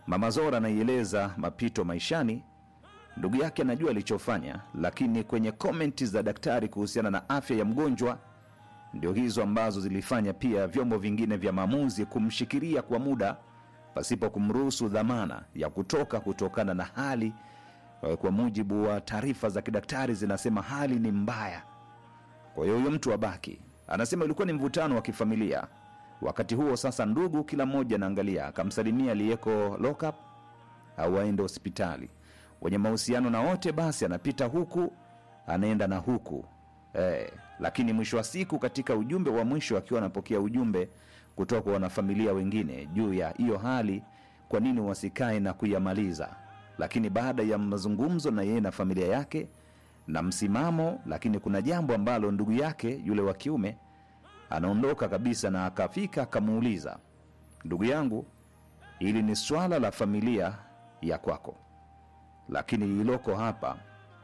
Mama Zora anaieleza mapito maishani. Ndugu yake anajua alichofanya, lakini kwenye komenti za daktari kuhusiana na afya ya mgonjwa ndio hizo ambazo zilifanya pia vyombo vingine vya maamuzi kumshikilia kwa muda pasipo kumruhusu dhamana ya kutoka kutokana na hali eh, kwa mujibu wa taarifa za kidaktari zinasema hali ni mbaya kwa hiyo huyo mtu abaki anasema ilikuwa ni mvutano wa kifamilia wakati huo sasa ndugu kila mmoja anaangalia akamsalimia aliyeko lockup au aende hospitali wenye mahusiano na wote basi anapita huku anaenda na huku eh, lakini mwisho wa siku katika ujumbe wa mwisho akiwa anapokea ujumbe kutoka kwa wanafamilia wengine juu ya hiyo hali kwa nini wasikae na kuyamaliza lakini baada ya mazungumzo na yeye na familia yake na msimamo lakini kuna jambo ambalo ndugu yake yule wa kiume anaondoka kabisa na akafika akamuuliza ndugu yangu hili ni swala la familia ya kwako lakini lililoko hapa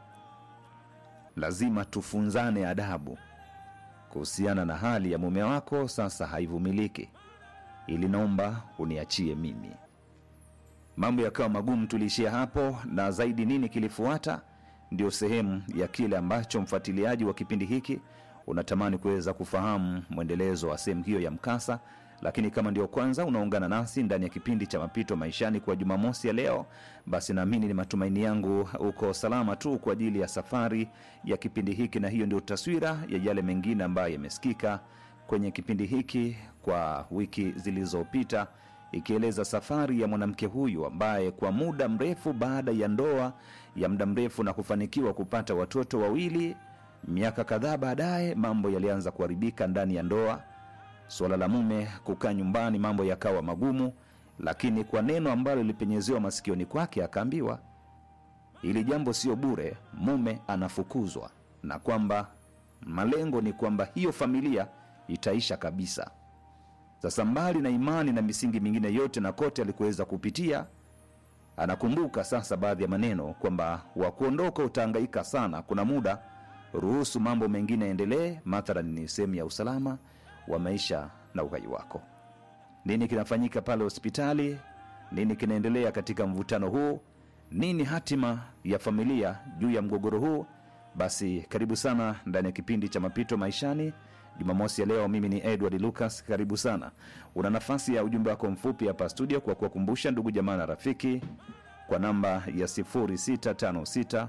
lazima tufunzane adabu kuhusiana na hali ya mume wako sasa haivumiliki ili naomba uniachie mimi mambo yakawa magumu tuliishia hapo na zaidi nini kilifuata ndio sehemu ya kile ambacho mfuatiliaji wa kipindi hiki unatamani kuweza kufahamu mwendelezo wa sehemu hiyo ya mkasa lakini kama ndio kwanza unaungana nasi ndani ya kipindi cha mapito maishani kwa jumamosi ya leo basi naamini ni matumaini yangu uko salama tu kwa ajili ya safari ya kipindi hiki na hiyo ndio taswira ya yale mengine ambayo yamesikika kwenye kipindi hiki kwa wiki zilizopita ikieleza safari ya mwanamke huyu ambaye kwa muda mrefu baada ya ndoa ya muda mrefu na kufanikiwa kupata watoto wawili miaka kadhaa baadaye mambo yalianza kuharibika ndani ya ndoa suala la mume kukaa nyumbani mambo yakawa magumu lakini kwa neno ambalo lilipenyezewa masikioni kwake akaambiwa ili jambo sio bure mume anafukuzwa na kwamba malengo ni kwamba hiyo familia itaisha kabisa sasa mbali na imani na misingi mingine yote na kote alikuweza kupitia anakumbuka sasa baadhi ya maneno kwamba wa kuondoka utaangaika sana kuna muda ruhusu mambo mengine yaendelee mathalan ni sehemu ya usalama wa maisha na uhai wako nini kinafanyika pale hospitali nini kinaendelea katika mvutano huu nini hatima ya familia juu ya mgogoro huu basi karibu sana ndani ya kipindi cha mapito maishani jumamosi ya leo mimi ni edward lucas karibu sana una nafasi ya ujumbe wako mfupi hapa studio kwa kuwakumbusha ndugu jamaa na rafiki kwa namba ya 0656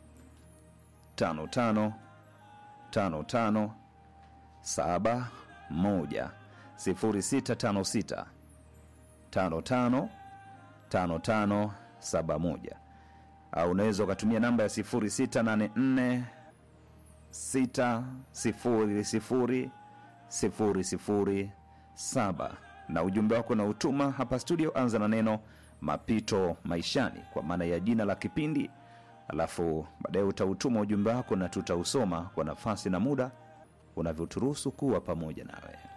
55 55 saba moja sifuri sita tano sita tano tano tano tano saba moja au unaweza ukatumia namba ya sifuri sita nane nne sita sifuri sifuri sifuri sifuri saba na ujumbe wako na utuma hapa studio anza na neno mapito maishani kwa maana ya jina la kipindi alafu baadaye utautuma ujumbe wako na tutausoma kwa nafasi na muda unavyoturuhusu kuwa pamoja nawe